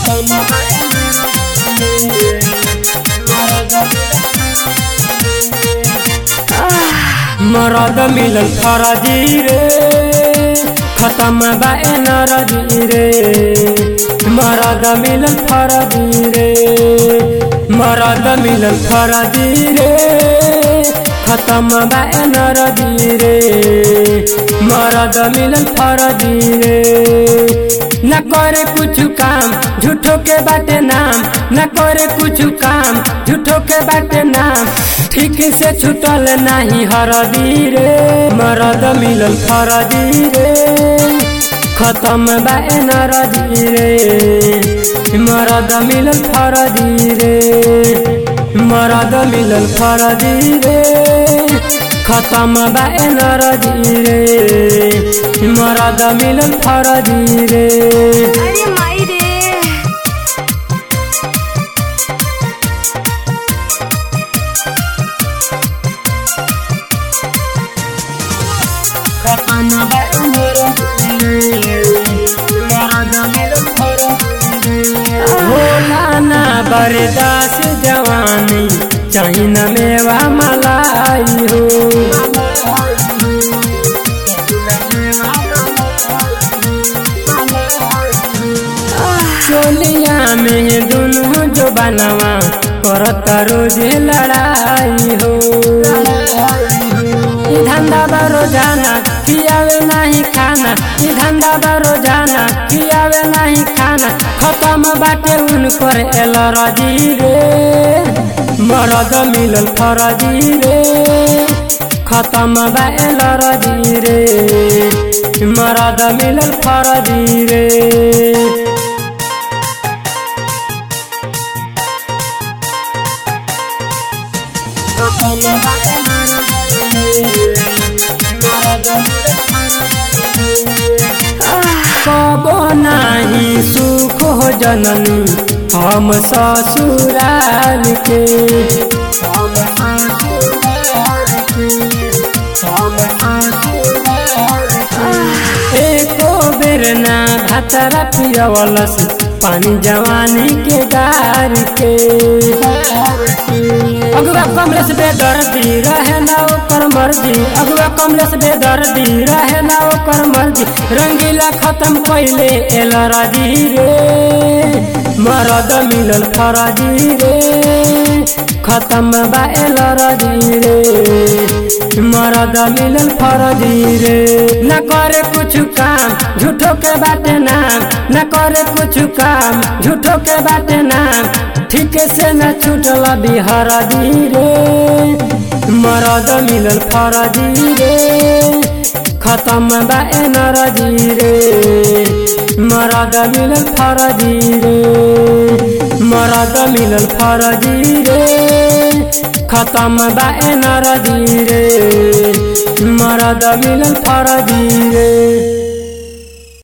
मरद मिलल फरजी रे खत्म बा नरजी रे मरद मिलल फरजी रे मरद मिलल फरजी रे खत्म बा नरजी रे मरद मिलल फरजी रे न करे कुछ काम झूठो के बाटे नाम न करे कुछ काम झूठो के बाटे नाम ठीक से छुटल नहीं हरदी रे मरद मिलल फरदी रे खत्म बा नरदी रे मरद मिलल फरदी रे मरद मिलल फरदी रे खत्म बा नरदी रे मरद मिलल फरदी रे अरे माई रे खत्म बा नरदी रे मरद मिलल फरदी रे होला ना बरदास जवानी चाही न मेवा मलाई हो चोलिया में दुनू जो बनवा करत रोज लड़ाई हो ई धंधा बा रोजाना खियावे नहीं खाना ई धंधा बा रोजाना खियावे नहीं खाना खत्म बाटे उनकर एल रजी रे मरद मिलल फरजी रे खत्म बा एल रजी रे मरद मिलल फरजी रे कबो नाही सुख हो जननी हम ससुराल के एको बेर ना भातरा पियवलस पानी जवानी के गार के अगुआ कमलेश बेदर्दी रहे ना ओकर मर्जी अगुआ कमलेश बेदर्दी रहे ना ओकर मर्जी रंगीला खत्म पहले एल राजी रे मरद मिलल फराजी रे खत्म बा एल राजी रे मरद मिलल फराजी रे न करे कुछ काम झूठो के बाटे नाम न करे कुछ काम झूठो के बाटे नाम ठीक से न छूटल बिहार रे मरद मिलल फरजी रे खत्म बा नरजी रे मरद मिलल फरजी रे मरद मिलल फरजी रे खत्म बा नरजी रे मरद मिलल फरजी रे